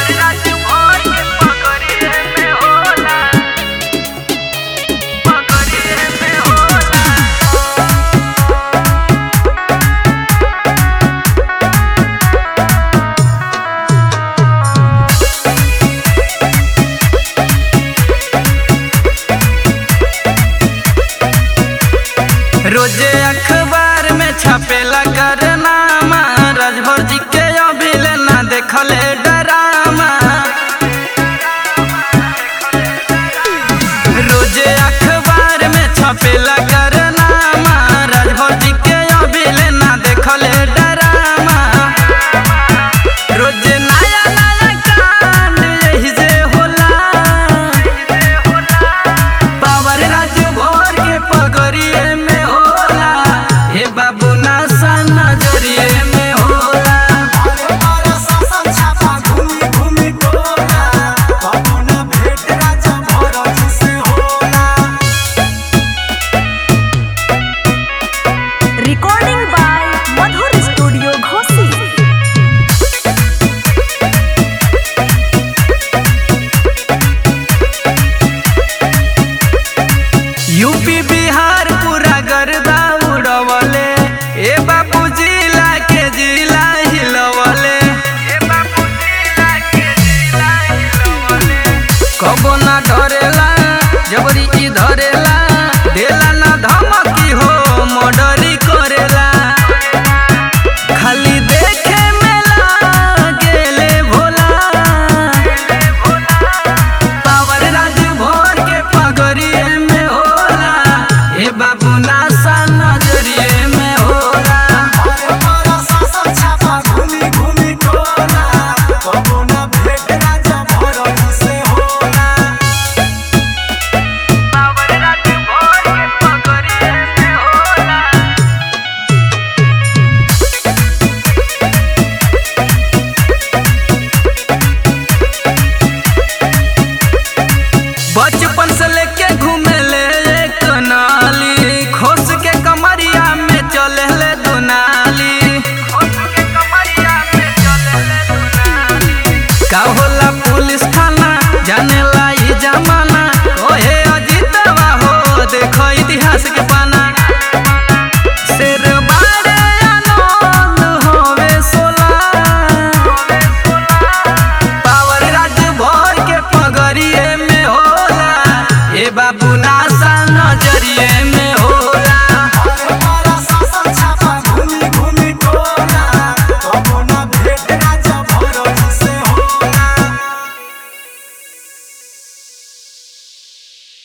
रोजे अखबार में छपेला करनामा राजभर जी के अभिल ना देखले डरामा रोजे अखबार में छपेला करनामा राजभर जी के अभिल ना देखले डरामा रोजे नया नया कांड यही से होला पावर राज्य भर के पगड़िए में होला हे बाबू नासा नजरिए में होला recording by madhur studio ghosi UP Bihar पूरा गर्दा उड़वले ए बाबू जिला के जिला हिलवले कबो ना डरेला जबरी ई धरेला देला ना धमकी हो मर्डरी करेला खाली देखे में लागेले भोला पावर राज भर के पगड़िए में होला ए बाबू नासा नजरिए में होला पावर राज भर के पगड़िए में होला बचपन से लेके घूमे ले एक नाली खोस के कमरिया में चले ले दुनाली का होला पुलिस थाना जाने ला ई जमाना ओहे अजीतवा हो देखो इतिहास के पाना शेर बारे आनंद होवे सोला पावर राज्य भर के पगड़िए में होला ए बाबू नासा नजरिए